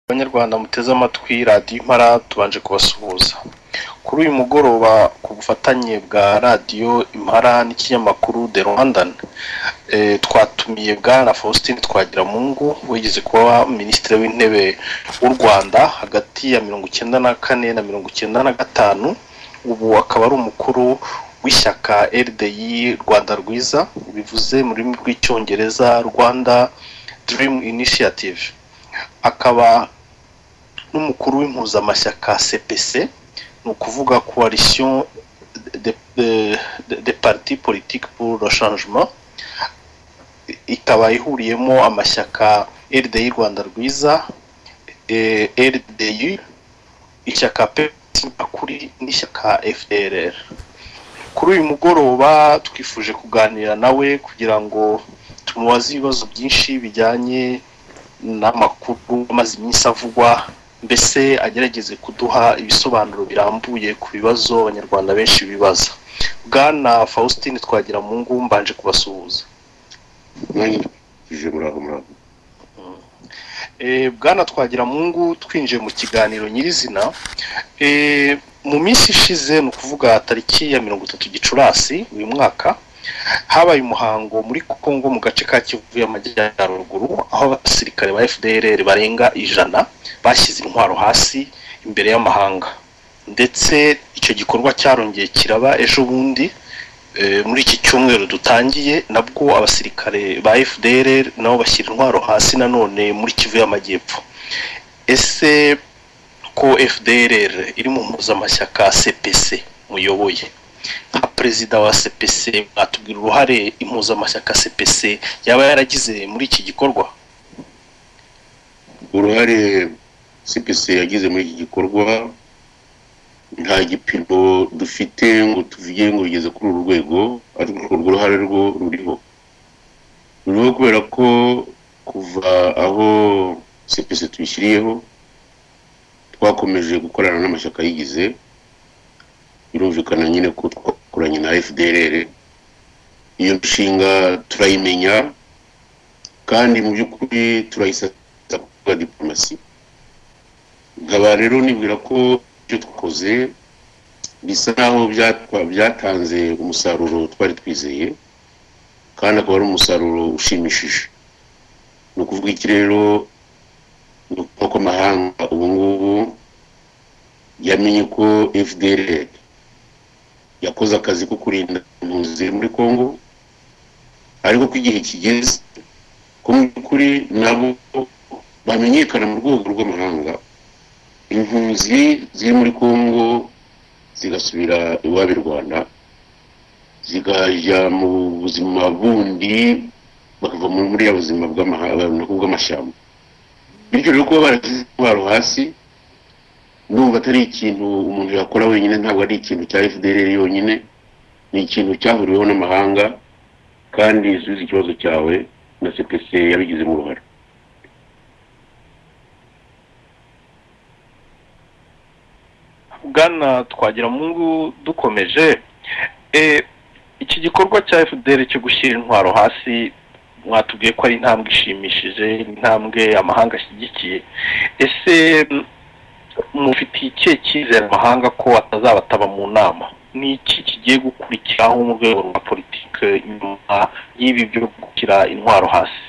banyarwanda muteze amatwi radiyo impara tubanje kubasuhuza kuri uyu mugoroba ku bufatanye bwa radiyo impara n'ikinyamakuru de rwandan twatumiye bwana faustin twagiramungu wigeze kuba minisitiri w'intebe w'u rwanda hagati ya mirongo icyenda na kane na mirongo icyenda na gatanu ubu akaba ari umukuru w'ishyaka rdi rwanda rwiza bivuze mu rurimi rw'icyongereza rwanda dream initiative akaba n'umukuru w'impuzamashyaka cpc ni ukuvuga coalition de, de, de, de parti politique pour le changement ikaba ihuriyemo amashyaka rdi rwanda rwiza eh, rdi ishyaka pes nyakuri n'ishyaka fdrr kuri uyu mugoroba twifuje kuganira nawe kugira ngo tumubaze ibibazo byinshi bijyanye n'amakuru amaze iminsi avugwa mbese agerageze kuduha ibisobanuro birambuye ku bibazo abanyarwanda benshi bibaza bwana faustin twagiramungu mbanje kubasuhuza ije muraho muraho Eh, bwana twagiramungu twinjiye mu kiganiro nyirizina Eh, mu minsi ishize ni ukuvuga tariki ya mirongo itatu gicurasi uyu mwaka habaye umuhango muri kongo mu gace ka kivu y'amajyaruguru aho abasirikare ba fdr barenga ijana bashyize intwaro hasi imbere y'amahanga ndetse icyo gikorwa cyarongeye kiraba ejo bundi Eh, muri iki cyumweru dutangiye nabwo abasirikare ba fdr nabo bashyira intwaro hasi nanone muri kivu y'amajyepfo ese ko fdr iri mu mpuzamashyaka cpc muyoboye nka perezida wa cpc mwatubwira uruhare impuzamashyaka cpc yaba yaragize muri iki gikorwa uruhare cpc yagize muri iki gikorwa nta gipimo dufite ngo tuvuge ngo bigeze kuri uru rwego ariko urwo ruhare rwo ruriho ruriho kubera ko kuva aho cpc tuyishyiriyeho twakomeje gukorana n'amashyaka yigize birumvikana nyine ko twakoranye na fdrr iyo nshinga turayimenya kandi mu by'ukuri turayisata kuvuga diplomasi nkaba rero nibwira ko ibyo twakoze bisa naho byatwa- byatanze umusaruro twari twizeye kandi akaba ari umusaruro ushimishije ni ukuvuga iki rero ni ukuvuga ko amahanga ubu ngubu yamenye ko fdr yakoze akazi ko kurinda impunzi ziri muri congo ariko ko igihe kigeze ko mu by'ukuri nabo bamenyekana mu rwego rw'amahanga impunzi ziri muri congo zigasubira iwabo i rwanda zikajya mu buzima bundi bakava muri muri ya buzima bw'amaha- nako bw'amashyamba bityo rero kuba barashyize intwaro hasi ndumva atari ikintu umuntu yakora wenyine ntabwo ari ikintu cya fdr yonyine ni ikintu cyahuriweho n'amahanga kandi subiza ikibazo cyawe na cpc yabigizemo uruhare bwana twagiramungu dukomeje Eh, iki gikorwa cya fdr cyo gushyira intwaro hasi mwatubwiye ko ari intambwe ishimishije intambwe amahanga ashyigikiye ese mm, mufitiye ikihe cyizere amahanga ko atazabataba mu nama ni iki kigiye gukurikiraho mu rwego rwa politiki nyuma y'ibi byo gushyira intwaro hasi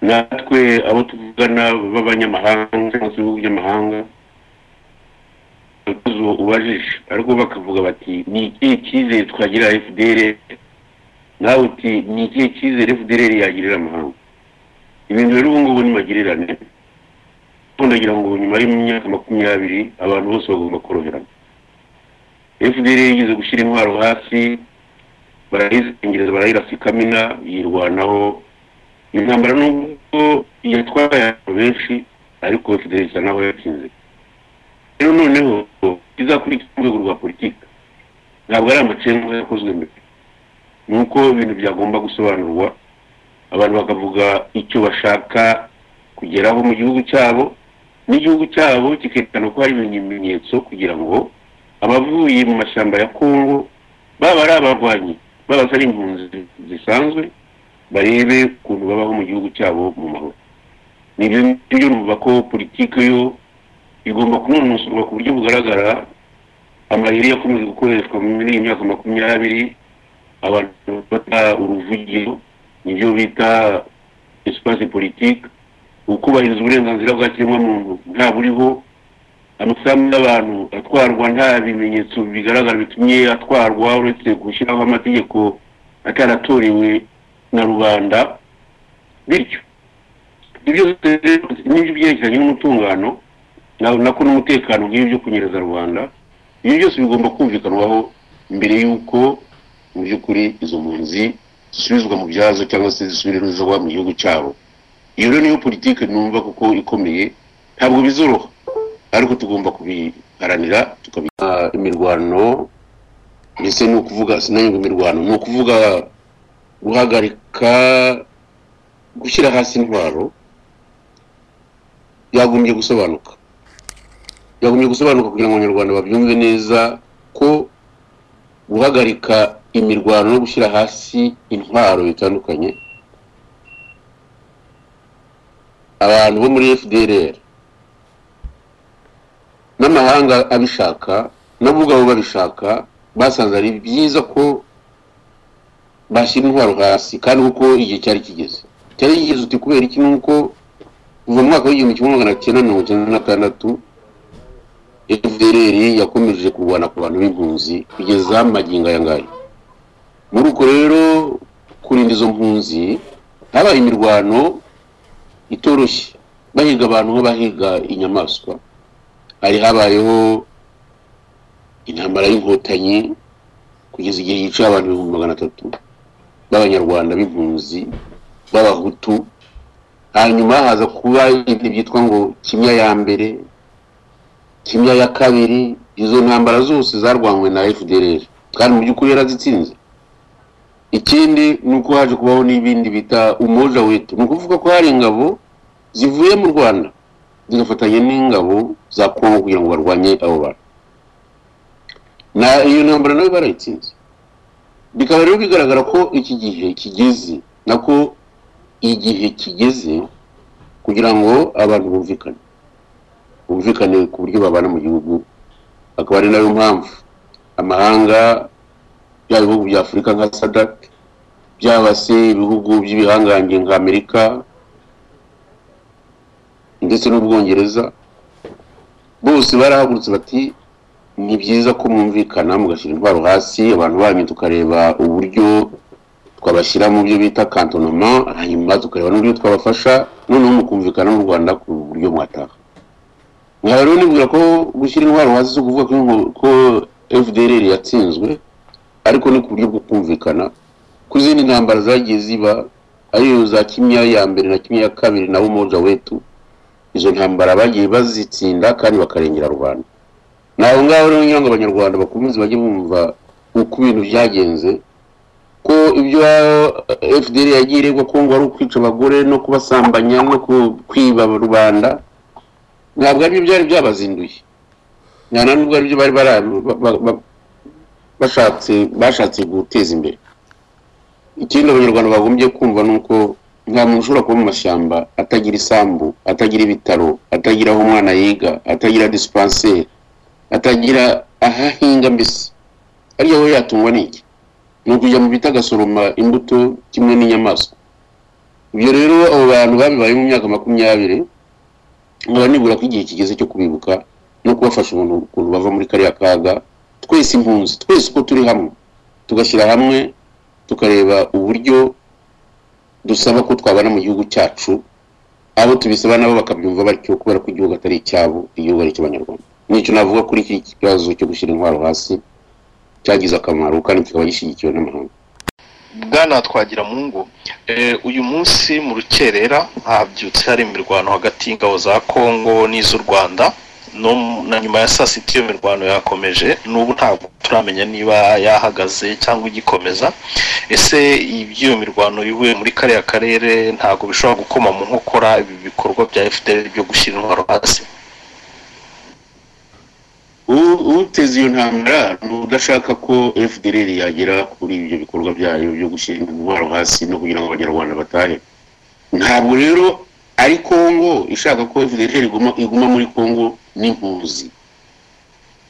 natwe abo tuvugana b'abanyamahanga cyangwa se ibihugu by'amahanga ibibazo ubajije ariko bakavuga bati ni ikihe cyizere twagira fdr nawe uti ni ikihe cyizere fdr yagirira amahanga ibintu rero ubu ngubu ni magirirane ariko ndagira ngo nyuma y'imyaka makumyabiri abantu bose bagomba koroherana fdr yigeze gushyira intwaro hasi barayizengereza barayirasa ikamina yirwanaho intambara nubwo yatwaye abantu benshi ariko fidel isa naho yatsinze rero noneho izakurikira urwego rwa politiki ntabwo ari amacenga yakozwe mbere ni uko ibintu byagomba gusobanurwa abantu bakavuga icyo bashaka kugeraho mu gihugu cyabo n'igihugu cyabo kikerekana ko hari ibimenyetso kugira ngo abavuye mu mashyamba ya kongo baba ari abarwanyi baba ari impunzi zisanzwe barebe ukuntu babaho mu gihugu cyabo mu mahoro nibyo nibyo numva ko politiki yo igomba kunonosorwa ku buryo bugaragara amayeri yakomeje gukoreshwa muri iyi myaka makumyabiri abantu bafata uruvugiro nibyo bita espace politique ukubahiriza uburenganzira bwa kiremwamuntu nta buriho amasambu y'abantu atwarwa nta bimenyetso bigaragara bitumye atwarwa uretse gushyiraho amategeko ataratorewe na rubanda bityo ibyo n'ibyo byerekeranye n'umutungano nako n'umutekano nk'ibi byo kunyereza rubanda ibi byose bigomba kumvikanwaho mbere y'uko mu by'ukuri izo mpunzi zisubizwa mu byazo cyangwa se zisubizwa mu gihugu cyabo iyo rero niyo politiki numva kuko ikomeye ntabwo bizoroha ariko tugomba kubiharanira tukabika imirwano ndetse ni ukuvuga sinanyurwa imirwano ni ukuvuga guhagarika gushyira hasi intwaro yagombye gusobanuka yagombye gusobanuka kugira ngo abanyarwanda babyumve neza ko guhagarika imirwano no gushyira hasi intwaro bitandukanye abantu bo muri fdrr n'amahanga abishaka nabo ubwabo babishaka basanze ari byiza ko bashyira intwaro hasi kandi kuko igihe cyari kigeze cyari kigeze uti kubera iki nuko kuva mu mwaka w'igihumbi kimwe magana cyenda mirongo icyenda na tandatu fdrr yakomeje kurwana ku bantu b'impunzi kugeza magingo aya ngaya muri uko rero kurinda izo mpunzi habaye imirwano itoroshye bahiga abantu nk'abahiga inyamaswa hari habayeho intambara y'inkotanyi kugeza igihe yicaye abantu ibihumbi magana atatu b'abanyarwanda b'impunzi b'abahutu hanyuma haza kuba ibintu byitwa ngo kimya ya mbere kimya ya kabiri izo ntambara zose zarwanywe na fdr kandi mu by'ukuri yarazitsinze ikindi ni uko haje kubaho n'ibindi bita umoja wetu ni ukuvuga ko hari ingabo zivuye mu rwanda zigafatanya n'ingabo za kongo kugira ngo barwanye abo bantu na iyo ntambara nayo barayitsinze bikaba rero bigaragara ko iki gihe kigeze nako igihe kigeze kugira ngo abantu bumvikane bumvikane ku buryo babana mu gihugu akaba ari nayo mpamvu amahanga byaba ibihugu bya afurika nka sadak byaba se ibihugu by'ibihangange nka amerika ndetse n'ubwongereza bose barahagurutse bati ni byiza ko mwumvikana mugashyira intwaro hasi abantu banyu tukareba uburyo twabashyira mu byo bita kantonoma hanyuma tukareba n'uburyo twabafasha noneho mukumvikana n'u rwanda ku buryo mwataha nkaba rero nibwira ko gushyira intwaro hasi zo kuvuga ko fdr yatsinzwe ariko ni ku buryo bwo kumvikana ku zindi ntambara zagiye ziba ariyo za kimya ya mbere na kimya ya kabiri na umoja wetu izo ntambara bagiye bazitsinda kandi bakarengera rubanda ni aho ngaho rero ngira ngo abanyarwanda bakomeze bajye bumva uko ibintu byagenze ko ibyo fdr yagiye iregwa ko ngo ari ukwica abagore no kubasambanya no kwiba rubanda ntabwo aribyo byari byabazinduye nta na nubwo aribyo bari bashatse bashatse guteza imbere ikindi abanyarwanda bagombye kumva ni uko nta muntu ushobora kuba mu mashyamba atagira isambu atagira ibitaro atagira aho umwana yiga atagira disipanseri atagira aho ahinga mbese ariyo we yatungwa n'iki ni ukujya mu biti agasoroma imbuto kimwe n'inyamaswa ibyo rero abo bantu babibaye mu myaka makumyabiri nkaba nibura ko igihe kigeze cyo kubibuka no kubafasha umuntu ukuntu bava muri kariya kaga twese impunzi twese uko turi hamwe tugashyira hamwe tukareba uburyo dusaba ko twabana mu gihugu cyacu abo tubisaba nabo bakabyumva batyo kubera ko igihugu atari icyabo igihugu ari icy'abanyarwanda nicyo navuga kuri iki kibazo cyo gushyira intwaro hasi cyagize akamaro kandi kikaba gishyigikiwe n'amahanga bwana twagira mu ngo uyu munsi mu rukerera habyutse hari imirwano hagati y'ingabo za kongo n'iz'u rwanda na nyuma ya saa sita iyo mirwano yakomeje n'ubu ntabwo turamenya niba yahagaze cyangwa igikomeza ese iby'iyo mirwano ivuye muri kariya karere ntabwo bishobora gukoma mu nkokora ibi bikorwa bya fdr byo gushyira intwaro hasi uteze iyo ntambara ni udashaka ko fdr yagera kuri ibyo bikorwa byayo byo gushyira intwaro hasi no kugira ngo abanyarwanda batahe ntabwo rero ari kongo ishaka ko fdr iguma iguma muri kongo n'impunzi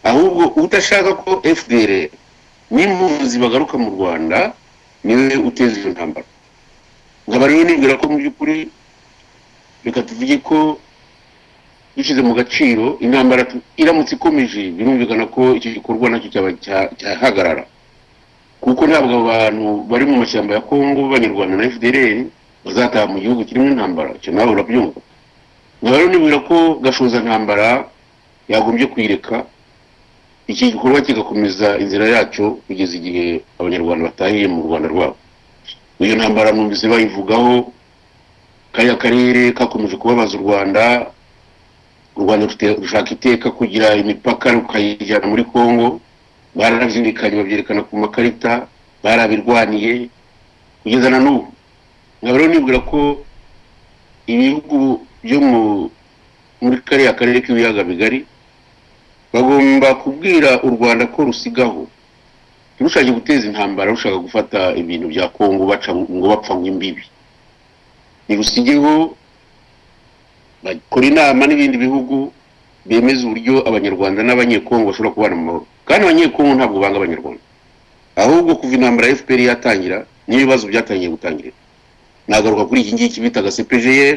ahubwo udashaka ko fdr n'impunzi bagaruka mu rwanda niwe uteza iyo ntambara nkaba rero nibwira ko mu by'ukuri reka tuvuge ko dushyize mu gaciro intambara tu- iramutse ikomeje birumvikana ko icyo gikorwa nacyo cyaba cya- cyahagarara kuko ntabwo abo bantu bari mu mashyamba ya kongo b'abanyarwanda na fdr bazataha mu gihugu kirimo intambara icyo nawe urabyumva nkaba rero nibwira ko gashoza ntambara yagombye kuyireka iki gikorwa kigakomeza inzira yacyo kugeza igihe abanyarwanda batahiye mu rwanda rwabo iyo ntambara numvise bayivugaho kariya karere kakomeje kubabaza u rwanda u rwanda rufite- rushaka iteka kugira imipaka rukayijyana muri kongo barabyirikanye babyerekana ku makarita barabirwaniye kugeza na n'ubu nkaba rero nibwira ko ibihugu byo mu muri kariya karere k'ibiyaga bigari bagomba kubwira u rwanda ko rusigaho ntirushake guteza intambara rushaka gufata ibintu bya kongo baca ngo bapfa ngo imbibi ntirusigeho bakora inama n'ibindi bihugu bemeza uburyo abanyarwanda n'abanyekongo bashobora kubana mu mahoro kandi abanyekongo ntabwo banga abanyarwanda ahubwo kuva intambara ya fpr yatangira n'ibibazo byatangiye gutangirira nagaruka kuri iki ngiki bitaga cpgr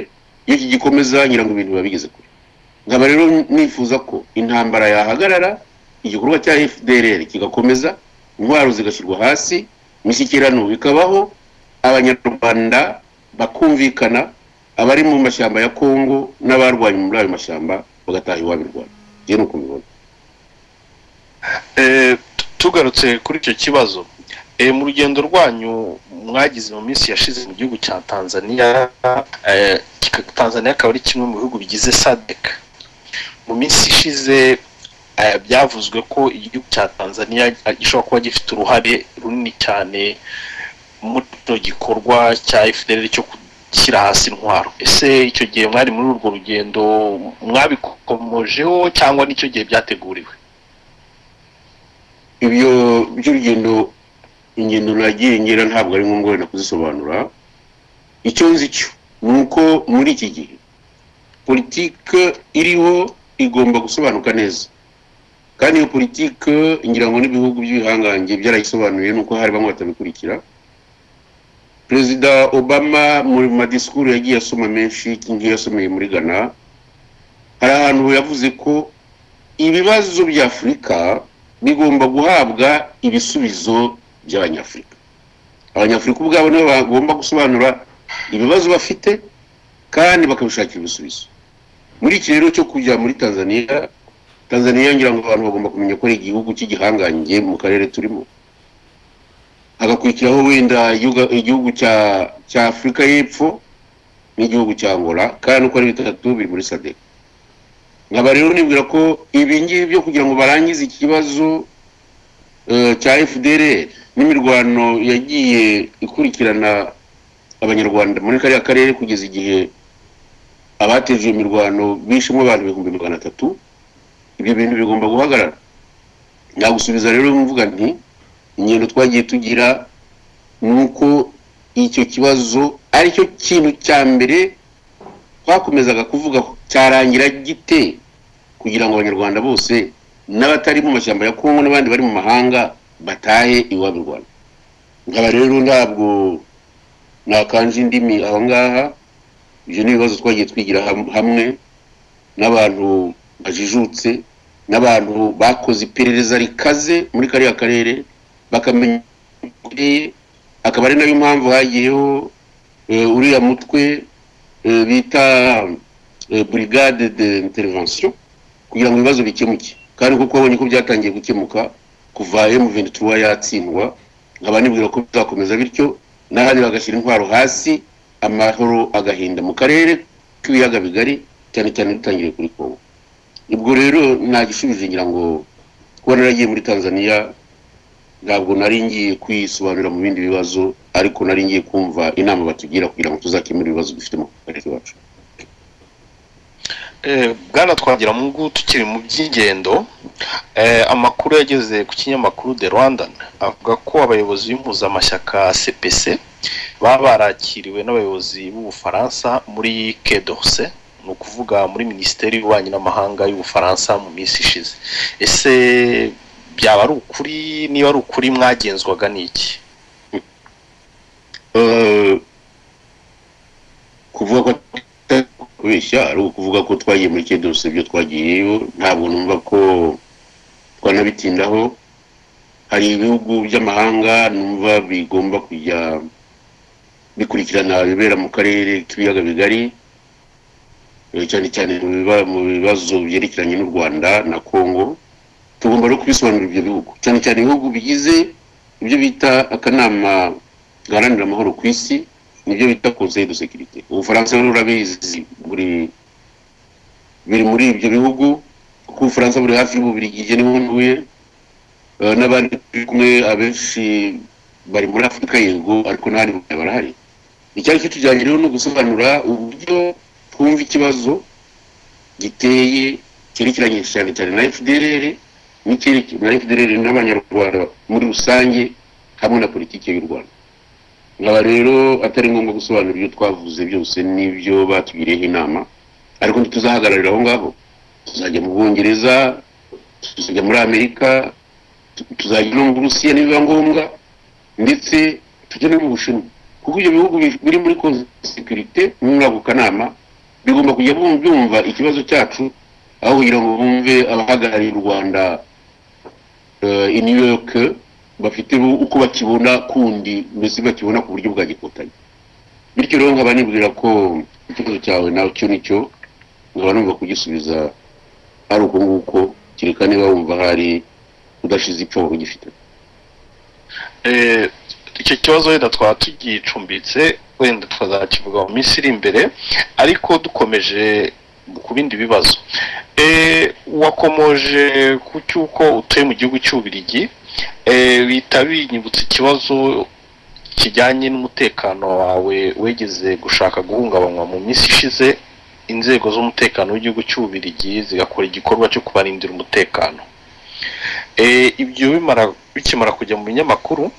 iyo kigikomeza ngira ngo ibintu biba bigeze kure nkaba rero nifuza ko intambara yahagarara igikorwa cya fdrr kigakomeza intwaro zigashyirwa hasi imishyikirano bikabaho abanyarwanda bakumvikana abari mu mashyamba ya kongo n'abarwanye muri ayo mashyamba bagataha iwabo i rwanda ngewe ni uko mbibona Eh, tu- tugarutse kuri icyo kibazo eh, mu rugendo rwanyu mwagize mu minsi yashize mu gihugu cya tanzania eh, kika- tanzania akaba ari kimwe mu bihugu bigize sadek mu minsi ishize eh, byavuzwe ko igihugu cya tanzania eh, gishobora kuba gifite uruhare runini cyane muri icyo gikorwa cya fdr cyo gushyira hasi intwaro ese icyo gihe mwari muri urwo rugendo mwabikomojeho cyangwa n'icyo gihe byateguriwe ibyo by'urugendo ingendo nagiye ngera ntabwo ari ngombwa wenda kuzisobanura icyo nzi cyo ni uko muri iki gihe politike iriho igomba gusobanuka neza kandi iyo politike ngira ngo n'ibihugu by'ibihangange byarayisobanuye nuko hari bamwe batabikurikira perezida obama mu madisikuru yagiye asoma menshi ngiyo yasomeye muri ghana hari ahantu yavuze ko ibibazo bya afurika bigomba guhabwa ibisubizo by'abanyafurika abanyafurika ubwabo nibo bagomba gusobanura ibibazo bafite kandi bakabishakira ibisubizo muri iki rero cyo kujya muri tanzania tanzania ngira ngo abantu bagomba kumenya ko ari igihugu cy'igihangange mu karere turimo hagakurikiraho wenda igihugu- igihugu cya cya afurika y'epfo n'igihugu cya angola kandi uko ari bitatu biri muri sadek nkaba rero nibwira ko ibi ngibi byo kugira ngo barangize ikibazo eh, cya fdr n'imirwano yagiye ikurikirana abanyarwanda muri kariya karere kugeza igihe abateje iyo mirwano bishemo abantu ibihumbi magana atatu ibyo bintu bigomba guhagarara nagusubiza rero mvuga nti ingendo twagiye tugira ni uko icyo kibazo aricyo kintu cya mbere twakomezaga kuvuga ko cyarangira gite kugira ngo abanyarwanda bose n'abatari mu mashyamba ya kongo n'abandi bari mu mahanga batahe iwabo i rwanda nkaba rero ntabwo nakanje indimi aho ngaha ibyo ni ibibazo twagiye twigira ham- hamwe n'abantu bajijutse n'abantu bakoze iperereza rikaze muri kariya karere bakamenya ukuri. akaba ari nayo mpamvu hagiyeho eh, uriya mutwe eh, bita eh, brigade de intervention kugira ngo ibibazo bikemuke kandi kuko babonye ko byatangiye gukemuka kuva M23 yatsindwa nkaba nibwira ko bizakomeza bityo n'ahandi bagashyira intwaro hasi amahoro agahinda mu karere k'ibiyaga bigari cyane cyane dutangiriye kuri kongo ubwo rero nta gishubije ngira ngo kuba naragiye muri tanzania ntabwo nari ngiye kwisobanurira mu bindi bibazo ariko nari ngiye kumva inama batugira kugira ngo tuzakemure ibibazo dufite mu karere iwacu Eh, bwana twagira mu ngubu tukiri mu by'ingendo eh, amakuru yageze ku kinyamakuru the rwandan avuga ko abayobozi b'impuzamashyaka cpc baba barakiriwe n'abayobozi b'ubufaransa muri kedose ni ukuvuga muri minisiteri y'ububanyi n'amahanga y'ubufaransa mu minsi ishize ese byaba ari ukuri niba ari ukuri mwagenzwaga n'iki Eh, kuvuga ko atari kubeshya ari ukuvuga ko twagiye muri kede dose ibyo twagiyeyo ntabwo numva ko twanabitindaho hari ibihugu by'amahanga numva bigomba kujya bikurikirana ibibera mu karere k'ibiyaga bigari eh, cyane cyane mu biba- mu bibazo byerekeranye n'u rwanda na congo tugomba no kubisobanurira ibyo bihugu cyane cyane ibihugu bigize ibyo bita akanama gaharanira amahoro ku isi nibyo bita conseil de sécurité ubufaransa rero urabizi buri biri muri ibyo bihugu kuko ubufaransa buri hafi y'ububirigije niho ntuye Eh, n'abandi turi kumwe abenshi bari muri afurika yego ariko n'ahandi mu Rwanda barahari icyari cyo tujyanye rero ni ugusobanura uburyo twumva ikibazo giteye cyerekeranye cyane cyane na fdr n'icyerekeranye na fdr n'abanyarwanda muri rusange hamwe na politiki y'u rwanda nkaba rero atari ngombwa gusobanura ibyo twavuze byose n'ibyo batugiriyeho inama ariko ntituzahagararira aho ngaho tuzajya mu bwongereza tuzajya muri amerika tu- tuzajya no mu burusiya nibiba ngombwa ndetse tujya no mu bushinwa kuko ibyo bihugu bi- biri muri konsekirite muri ako kanama bigomba kujya bum- byumva ikibazo cyacu aho kugira ngo bumve abahagarariye u rwanda eh, i new york bafite bu- uko bakibona kundi mbese bakibona ku buryo bwa gikotanye bityo rero nkaba nibwira ko ikibazo cyawe nawe cyo nicyo nkaba numva kugisubiza ari uko nguko kereka niba wumva hari udashize ipfa wari ugifite Eh, icyo kibazo wenda twaba tugicumbitse wenda tukazakivuga mu minsi iri imbere ariko dukomeje ku bindi bibazo Eh, wakomoje ku cy'uko utuye mu gihugu cy'ubirigi bihita binyibutsa ikibazo kijyanye n'umutekano wawe wegeze gushaka guhungabanywa mu minsi ishize inzego z'umutekano w'igihugu cy'ububirigi zigakora igikorwa cyo kubarindira umutekano Eh, ibyo bimara bikimara kujya mu binyamakuru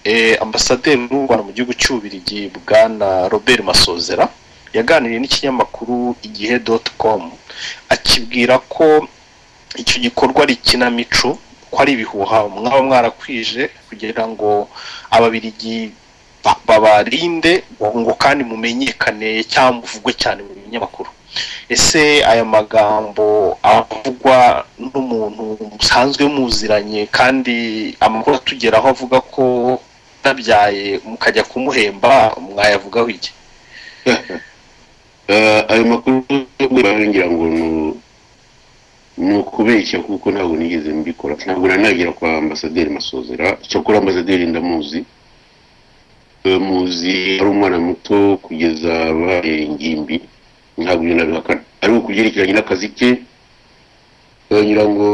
eh, ambasaderi w'u rwanda mu gihugu cy'ububirigi bwana robert masozera yaganiriye n'ikinyamakuru igihe doti komu akibwira ko icyo gikorwa ari ikinamico ko ari ibihuha mwaba mwarakwije kugira ngo ababirigi ba- babarinde ngo kandi mumenyekane cyangwa muvugwe cyane mu binyamakuru ese aya magambo avugwa n'umuntu musanzwe muziranye kandi amakuru atugeraho avuga ko nabyaye mukajya kumuhemba mwayavugaho iki Eh, ayo makuru y'ubwira ngira ngo ni- ni ukubeshya kuko ntabwo nigeze mbikora ntabwo nari nagera kwa ambasaderi masozera cyakora ambasaderi ndamuzi Eh, muzi ari umwana muto kugeza abaye ingimbi ntabwo ibyo nabihakana ariko ku byerekeranye n'akazi ke eh, ngira ngo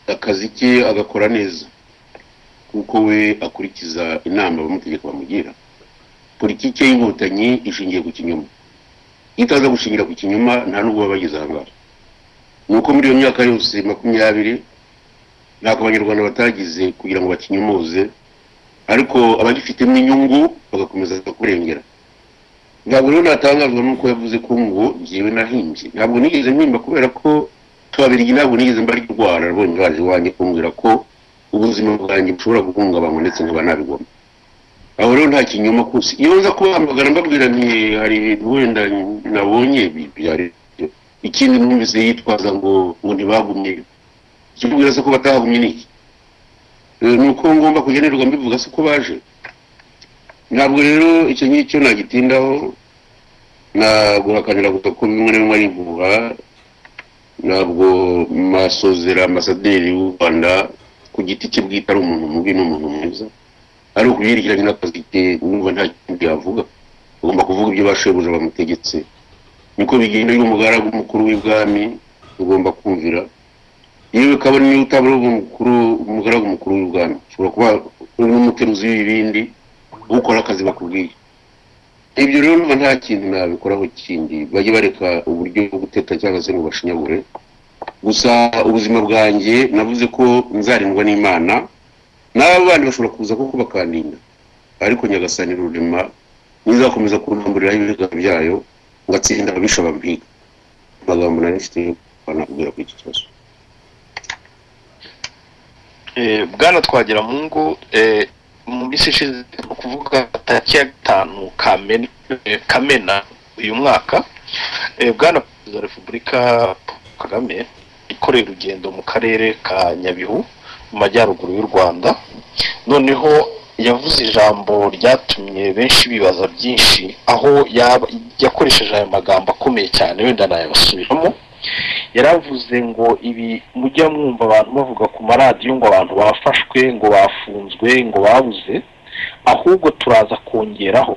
akazi ke agakora neza kuko we akurikiza inama abamutegeka bamugira politiki y'inkotanyi ishingiye ku kinyoma iyo utaza gushingira ku kinyoma nta n'ubwo baba bageze aha ngaha ni uko muri iyo myaka yose makumyabiri ntabwo abanyarwanda batagize kugira ngo bakinyomoze ariko abagifitemo inyungu bagakomeza kurengera ntabwo rero natangazwa n'uko yavuze ko ngo njyewe nahimbye ntabwo nigeze mpimba kubera ko ababirigi ntabwo nigeze mbarwara rwonye baje iwanjye kumbwira ko ubuzima bwanjye bushobora guhungabanywa ndetse nkaba nabigoma aho rero nta kinyoma kose iyo nza kubambagara mbabwira nti hari ibintu wenda nabonye bi- byari byo." ikindi numvise yitwaza ngo ngo ntibagumye ikimubwira se ko batahagumye ni iki Eh, ni uko ngomba kugenerwa mbivuga se ko baje ntabwo rero icyo ngicyo nagitindaho naguhakanira gusa ko bimwe na bimwe ari impuha ntabwo masozera amasaderi w'u rwanda ku giti cye bwite ari umuntu mubi n'umuntu mwiza ari ukubyerekeranye n'akazi ke numva nta kindi yavuga agomba kuvuga ibyo bashebuja bamutegetse niko bigenda iyo umugaragu mukuru w'ibwami ugomba kumvira yewe kabone niyo utaba uri umukuru umugaragu mukuru w'ibwami ushobora kuba uri n'umuteruzi w'ibindi ukora akazi bakubwiye ibyo rero numva nta kintu nabikoraho kindi bajye bareka uburyo bwo guteta cyangwa se ngo bashinyagure gusa ubuzima bwanjye navuze ko nzarindwa n'imana n'aba bandi bashobora kuza kuko bakandinda ariko nyagasani rurema nizakomeza kunamburiraho ibiganza byayo ngatsinda ababisha bampiga amagambo nari mfite yo kwanakubwira kuri iki kibazo bwana twagira mu ngo mu minsi ishize ni ukuvuga tariki ya gatanu Kamena- eh, kamena uyu mwaka eh, bwana perezida wa repubulika Paul kagame ikoreye urugendo mu karere ka nyabihu mu majyaruguru y'u rwanda noneho yavuze ijambo ryatumye benshi bibaza byinshi aho yaba- yakoresheje aya magambo akomeye cyane wenda nayabasubiramo yaravuze ngo ibi mujya mwumva abantu bavuga ku maradiyo ngo abantu bafashwe ngo bafunzwe ngo babuze ahubwo turaza kongeraho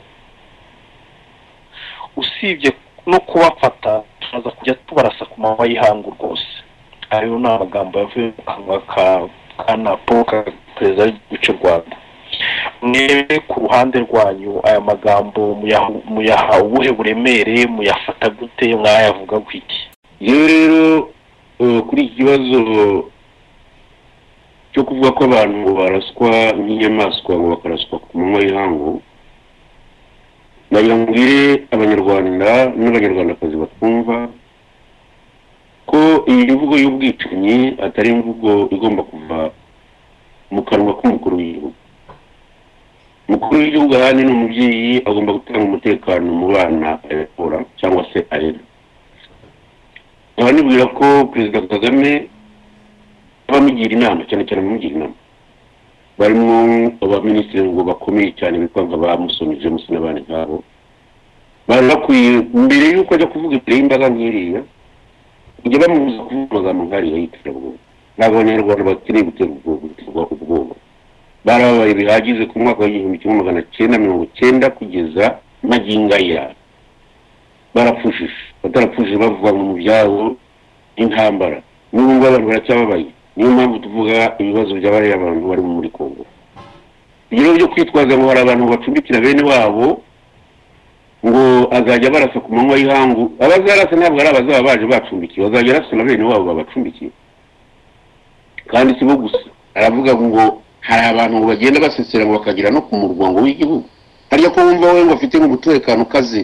usibye no kubafata turaza kujya tubarasa ku manywa y'ihangu rwose ayo ni amagambo yavuye mu kanwa ka kana paul kagame perezida w'igihugu cy'u rwanda mwebwe ku ruhande rwanyu aya magambo muyaha- muyaha ubuhe buremere muyafata gute mwayavuga gutya yewe rero eh, kuri iki kibazo cyo kuvuga ko abantu baraswa nk'inyamaswa ngo bakaraswa ku manywa y'ihangu nagira mbwire abanyarwanda n'abanyarwandakazi batumva ko iyi mvugo y'ubwicanyi atari imvugo igomba kuva mu kanwa k'umukuru w'igihugu umukuru w'igihugu ahandi ni umubyeyi agomba gutanga umutekano mu bana ayakora cyangwa se arera nkaba nibwira ko perezida kagame bamugira inama cyane cyane bamugira inama barimo abaminisitiri ngo bakomeye cyane bitwa nka ba musoni james n'abandi nkabo bari bakwiye mbere y'uko ajya kuvuga imbere y'imbaga nk'iriya kujya bamubuza kuvuga amagambo nk'ariya y'iterabwoba ntabwo abanyarwanda bakeneye gutera ubwoba guterwa ubwoba barababaye bihagije ku mwaka w'igihumbi kimwe magana cyenda mirongo cyenda kugeza magingo aya barapfushije batarapfushije bavanywe mu byabo intambara n'ubu ngubu abantu baracyababaye niyo mpamvu tuvuga ibibazo by'abariya abantu bari muri kongo ibyo rero byo kwitwaza ngo hari abantu bacumbikira bene wabo ngo azajya barasa ku manywa y'ihangu abazarasa ntabwo ari abazaba baje bacumbikiye bazajya arasa na bene wabo babacumbikiye kandi si bo gusa aravuga ngo hari abantu bagenda basesera ngo bakagera no ku murwango w'igihugu harya ko wumva we ngo afite nk'umutekano ukaze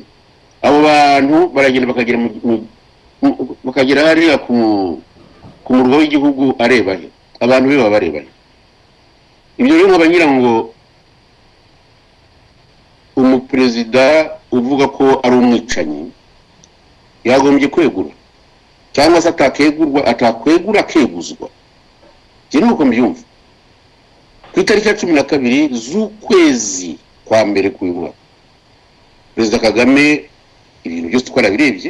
abo bantu baragenda bakagera mu- mu- mu- bakagera hariya ku ku murwa w'igihugu areba he abantu be baba bareba he ibyo rero nkaba ngira ngo umuperezida uvuga ko ari umwicanyi yagombye kwegura cyangwa se atakegurwa atakwegura akeguzwa ibyo ni uko mbyumva ku itariki ya cumi na kabiri z'ukwezi kwa mbere k'uyu mwaka perezida kagame ibintu byose uko arabirebye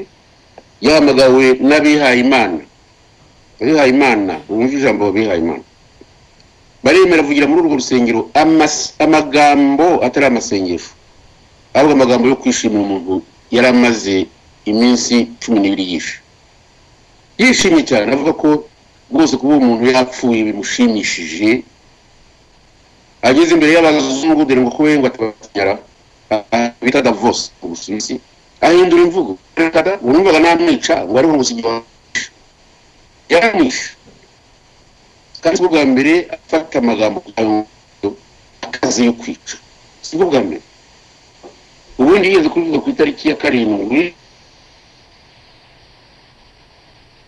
yahamagawe n'abihaye imana abihaye imana wumva ijambo abihaye imana baremera avugira muri urwo rusengero amas- amagambo atari amasengesho ahubwo amagambo yo kwishimira umuntu yari amaze iminsi cumi n'ibiri yishe yishimye cyane avuga ko rwose kuba uwo muntu yapfuye bimushimishije ageze imbere y'abazungu dore ngo kuba ngo atabanyara bita davos mu busuwisi ahindura imvugo perezida wumvaga namwica ngo ariho umusingi wamwisha yaramwisha kandi si bwa mbere afata amagambo yayo akazi yo kwica si bwo bwa mbere ubundi yigeze kubivuga ku itariki ya karindwi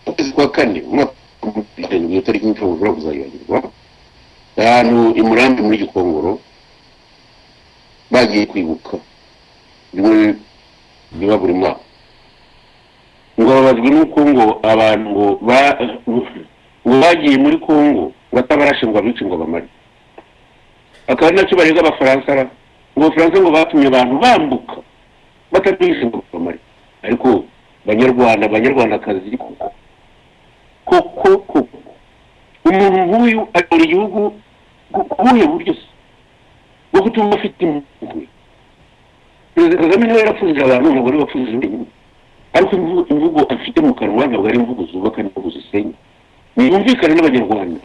ukwezi kwa kane umwaka w'ibihumbi bibiri na karindwi iyo tariki nshobora gushobora kuzayibagirwa ahantu i murambi muri gikongoro bagiye kwibuka bimwe biba buri mwaka ngo babazwe n'uko ngo abantu ngo ba- ngo bagiye muri kongo batabarashe ngo abice ngo bamare akaba ari nacyo barega abafaransa ra ngo abafaransa ngo batumye abantu bambuka batabihishe ngo bamare ariko banyarwanda banyarwandakazi koko koko koko umuntu nk'uyu ayobora igihugu ku ku buhe buryo se bwo gutuma afite impuhwe perezida kagame niwe yarapfundije abantu ntabwo ari wapfundije wenyine ariko imvu- imvugo afite mu kanwa ntabwo ari imvugo zubaka n'imvugo zisenya ntiyumvikane n'abanyarwanda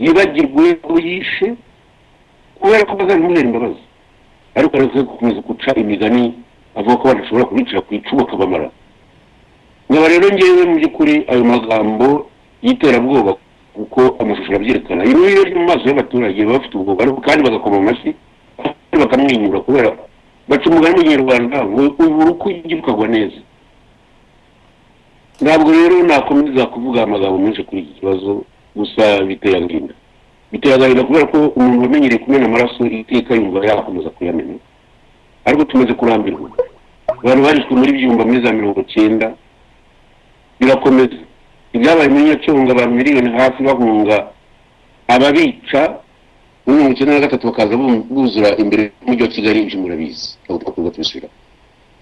yibagirwe ko yishe kubera ko bazabimuhera imbabazi ariko araza gukomeza guca imigani avuga ko badashobora kubicira ku icumu akabamara nkaba rero ngewe mu by'ukuri ayo magambo y'iterabwoba kuko amashusho arabyerekana iyo rero mu maso y'abaturage baba bafite ubwoba ariko kandi bagakoma mu mashyi bakamwenyura kubera baca umugani w'ikinyarwanda ngo ubura uko ujya ukagwa neza ntabwo rero nakomeza kuvuga amagambo menshi kuri iki kibazo gusa biteye agahinda biteye agahinda kubera ko umuntu wamenyereye kumena amaraso iteka yumva yakomeza kuyamena ariko tumaze kurambirwa abantu barishwe muri byumba muri za mirongo icyenda birakomeza ibyabaye muri nyacyonga abantu miliyoni hafi bahunga ababica muri mirongo icyenda na gatatu bakaza bu- buzura imbere y'umujyi wa kigali ibyo murabizi ntabwo twakorwa tubisubira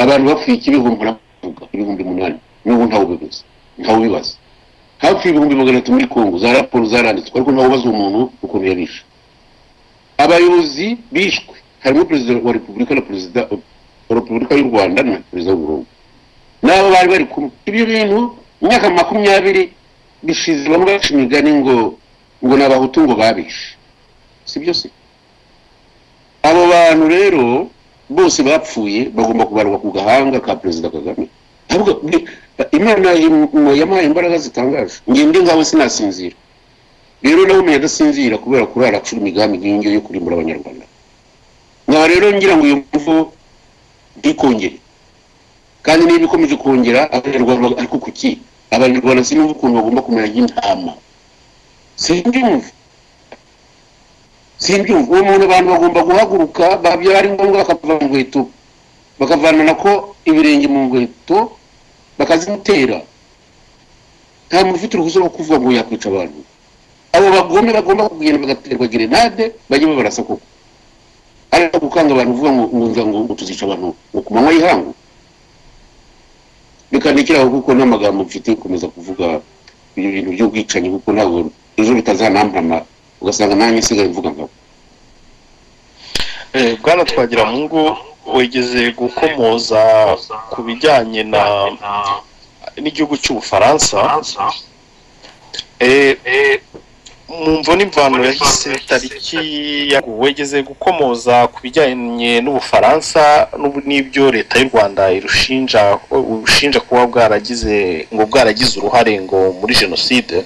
abantu bapfuye iki ibihumbi navuga ibihumbi umunani n'ubu ntawe ubibaza ntawe ubibaza hafi y'ibihumbi magana atatu muri kongo za raporo zaranditswe ariko ntawe ubaza uwo muntu ukuntu yabishe abayobozi bishwe harimo perezida wa repubulika na perezida wa repubulika y'u rwanda na perezida w'uburundi n'abo bari bari kumwe ibyo bintu mu myaka makumyabiri bishize bamwe baca imigani ngo ngo ni abahutu ngo babishe si byo se abo bantu rero bose bapfuye bagomba kubarwa ku gahanga ka perezida kagame ahubwo ni- imana yam- yamuhaye imbaraga zitangaje ngiye ndi ngawe sinasinzira rero nawe umuntu adasinzira kubera kurara acura imigambi nk'iyo ngiyo yo kurimbura abanyarwanda nkaba rero ngira ngo uyu muvo ntikongere kandi niba ikomeje kongera abanyarwanda bag- ariko kuki abanyarwanda sinumva ukuntu bagomba kumera nk'intama simbyumva simbyumva uwo muntu abantu bagomba guhaguruka babyo ari ngombwa bakavana mu nkweto bakavana nako ibirenge mu nkweto bakazimutera nta muntu ufite uruhushya rwo kuvuga ngo yakwica abantu abo bagome bagomba kugenda bagaterwa gerenade bajye babarasa koko ari no gukanga abantu uvuga ngo ngo nza ngo ngo tuzica abantu ngo ku manywa y'ihangu reka ndekere aho kuko n'amagambo mfite gukomeza kuvuga ibyo bintu by'ubwicanyi kuko ntabwo ejo bitazanampama ugasanga nanjye nsigaye mvuga nkabo Eh, bwana twagira mu ngo wigeze gukomoza ku bijyanye na n'igihugu cy'ubufaransa Eh, mu mvo n'imvano yahise tariki ya wigeze gukomoza ku bijyanye n'ubufaransa n'ubu- n'ibyo leta y'u rwanda irushinja urushinja kuba bwaragize ngo bwaragize uruhare ngo muri jenoside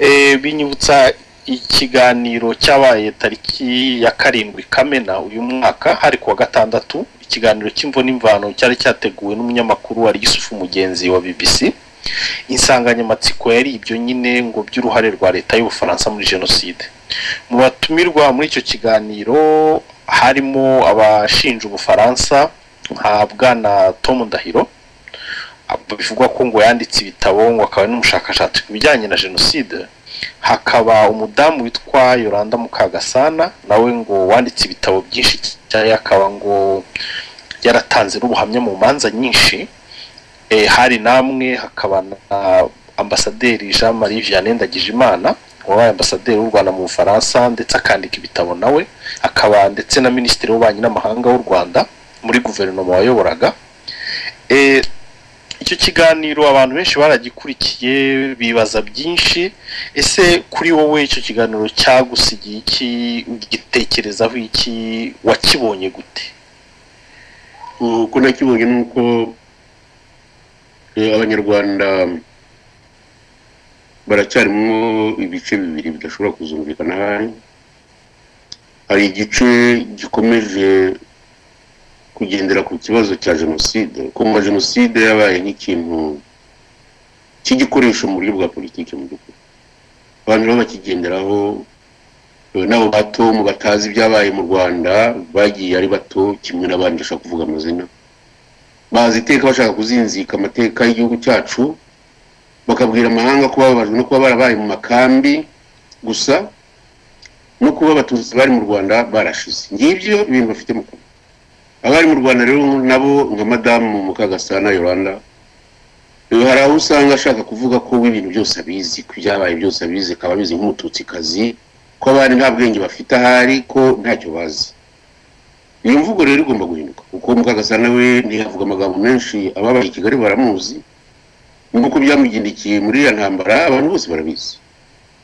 Eh, binyibutsa ikiganiro cyabaye tariki ya karindwi kamena uyu mwaka hari kuwa gatandatu ikiganiro cy'imvo n'imvano cyari cyateguwe n'umunyamakuru wari yusufu mugenzi wa bbc insanganyamatsiko yari ibyo nyine ngo by'uruhare rwa leta y'ubufaransa muri jenoside mu batumirwa muri icyo kiganiro harimo abashinja ubufaransa nka bwana tom ndahiro bivugwa ko ngo yanditse ibitabo ngo akaba ari n'umushakashatsi ku bijyanye na jenoside hakaba umudamu witwa yoranda mukagasana nawe ngo wanditse ibitabo byinshi cyane akaba ngo yaratanze n'ubuhamya mu manza nyinshi Eh, hari namwe hakaba na ambasaderi jean marie vianney ndagijimana wabaye ambasaderi w'u rwanda mu bufaransa ndetse akandika ibitabo nawe akaba ndetse na minisitiri w'ububanyi n'amahanga w'u rwanda muri guverinoma wayoboraga Eh, icyo kiganiro abantu benshi baragikurikiye bibaza byinshi ese kuri wowe icyo kiganiro cyagusigiye iki ugitekerezaho iki wakibonye gute uko nakibonye ni uko eh, abanyarwanda baracyarimo ibice bibiri bidashobora kuzumvikana ahari hari igice gikomeje kugendera ku kibazo cya jenoside kumva jenoside yabaye nk'ikintu cy'igikoresho mu buryo bwa politiki mu by'ukuri abantu baba bakigenderaho eh, n'abo bato mu batazi ibyabaye mu rwanda bagiye ari bato kimwe n'abandi ndashaka kuvuga amazina bazi iteka bashaka kuzinzika amateka y'igihugu cyacu bakabwira amahanga ko bababajwe no kuba barabaye mu makambi gusa no kuba abatutsi bari mu rwanda barashize ngibyo ibintu bafite mu kanwa abari mu rwanda rero nabo nka madamu mukagasana yolanda Eh, hari aho usanga ashaka kuvuga ko we ibintu byose abizi ko ibyabaye byose abizi akaba abizi nk'umututsikazi ko abandi nta bwenge bafite ahari ko ntacyo bazi iyo mvugo rero igomba guhinduka kuko mukagasana we ntihavuga amagambo menshi ababaye i kigali baramuzi nk'uko byamugendekiye muri iriya ntambara abantu bose barabizi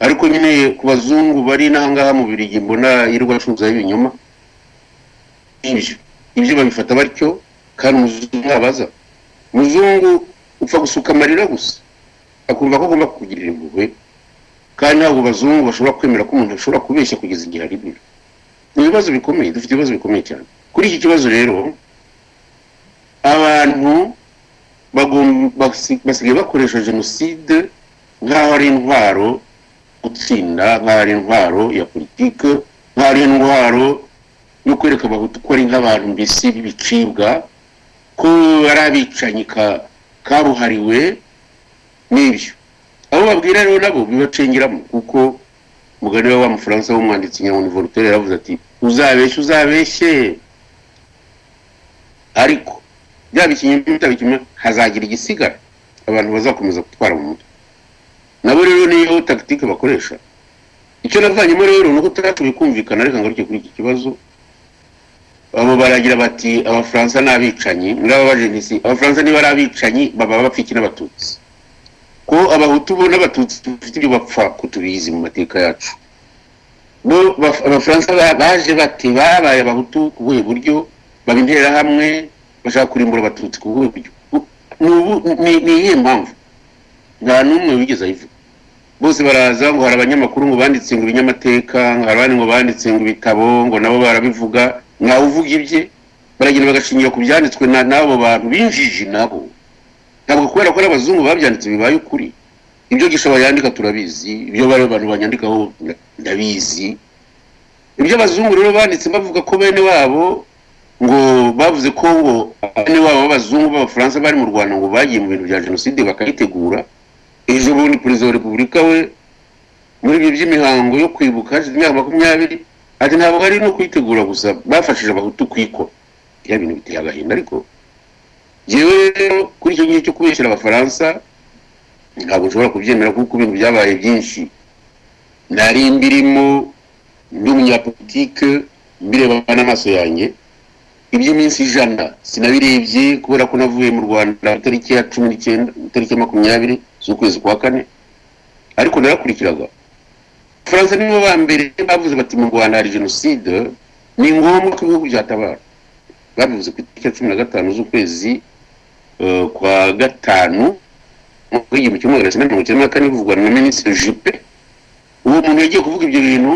ariko nyine ku bazungu bari n'ahangaha mu birigi mbona yirirwa acuruzaho ibinyoma ibyo ibyo babifata batyo kandi umuzungu ntabaza umuzungu upfa gusuka amarira gusa akumva ko agomba kukugirira impuhwe kandi ntabwo abazungu bashobora kwemera ko umuntu ashobora kubeshya kugeza igihe aribira ibibazo bikomeye dufite ibibazo bikomeye cyane kuri iki kibazo rero abantu bagom- basi- basigaye bakoresha jenoside nk'aho ari intwaro gutsinda nk'aho ari intwaro ya politiki nk'aho ari intwaro yo kwereka abahutu ko ari nk'abantu mbese b'ibicibwa ko ari abicanyi ka- kabuhariwe n'ibyo abo babwira rero nabo bibacengeramo kuko umugani we w'amufaransa w'umwanditsi nyabuntu voltaire yaravuze ati uzabeshye uzabeshye ariko byaba ikinyoma bitaba ikinyoma hazagira igisigara abantu bazakomeza gutwara mu mutwe nabo rero niyo tagitike bakoresha icyo navanyemo rero ni uko tutashoboye kumvikana reka ngaruke kuri iki kibazo abo baragira bati abafaransa ni abicanyi muri aba bajenisi abafaransa niba ari abicanyi baba bapfa iki n'abatutsi ko abahutu bo n'abatutsi dufite ibyo bapfa ko tubizi mu mateka yacu bo baf- abafaransa ba- baje bati babaye abahutu ku buhe buryo baba interahamwe bashaka kurimbura abatutsi ku buhe buryo Bu- ni ubu- ni- ni iyihe mpamvu nta n'umwe wigeze ayivuga bose baraza ngo hari abanyamakuru ngo banditse ngo ibinyamateka ngo hari abandi ngo banditse ngo ibitabo ngo nabo barabivuga ntawe uvuga ibye baragenda bagashingira ku byanditswe na- n'abo bantu b'injiji nabo ntabwo kubera ko ari abazungu babyanditse bibaye ukuri ibyo gishobora yandika turabizi ibyo bari abantu banyandikaho nda- ndabizi ibyo abazungu rero banditse bavuga ko bene wabo ngo bavuze ko ngo bene wabo b'abazungu b'abafaransa bari mu rwanda ngo bagiye mu bintu bya jenoside bakayitegura ejo bundi perezida wa repubulika we muri ibyo by'imihango yo kwibuka hashize imyaka makumyabiri ati ntabwo ari no kuyitegura gusa bafashije abahutu kuyikora ya bintu biteye agahinda ariko yewe rero kuri icyo gihe cyo kubeshyira abafaransa ntabwo nshobora kubyemera kuko ibintu byabaye byinshi nari mbirimo ndi umunyapolitike mbireba n'amaso yanjye iby'iminsi ijana sinabirebye kubera ko navuye mu rwanda itariki ya cumi n'icyenda itariki ya makumyabiri z'ukwezi kwa kane ariko narakurikiraga faransa nibo ba mbere bavuze bati mu rwanda hari jenoside ni ngombwa ko ibihugu byatabara babivuze ku itariki ya cumi na gatanu z'ukwezi eh, kwa gatanu mu mwaka w'igihumbi kimwe magana cyenda mirongo icyenda na kane bivugwa na minisitiri jupe uwo muntu yagiye kuvuga ibyo bintu